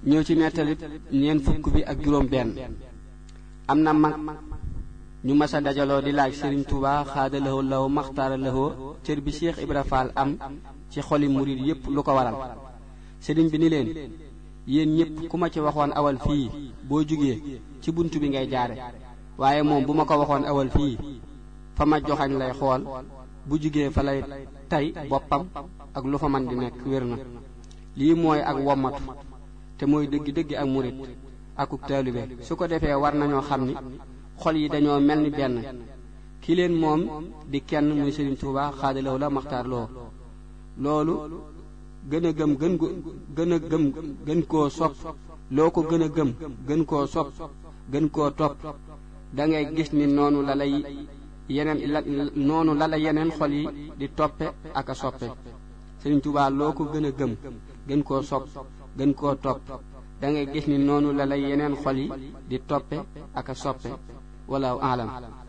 ñëw ci nettalit ñeent fukk bi ak juróom benn am na mag ñu mas a dajaloo di laaj Sëriñ Tuubaa xaada lahoo law maxtaara lahoo cër bi Cheikh Ibra Fall am ci xoli murid yépp lu ko waral sëriñ bi ni leen yéen ñépp ku ma ci waxoon awal fii boo jugee ci bunt bi ngay jaare waaye moom bu ma ko waxoon awal fii fa ma joxañ lay xool bu jugee fa lay tey boppam ak lu fa man di nekk wér na lii mooy ak wommatu te mooy dëgg-dëgg ak murit akuk taalibe su ko defee war nañoo xam ni xol yi dañoo mel ni benn ki leen moom di kenn muy Sëriñ Tuubaa xaadalaw la maxtaar loo loolu gën a gëm gën gën a gëm gën koo sopp loo ko gën a gëm gën koo sopp gën koo topp da ngay gis ni noonu la lay yeneen la noonu la la yeneen xol yi di toppe ak a soppe Sëriñ Tuubaa loo ko gën a gëm gën koo sopp gën koo topp da ngay gis ni noonu la la yeneen xol yi di toppe ak a soppe wala alam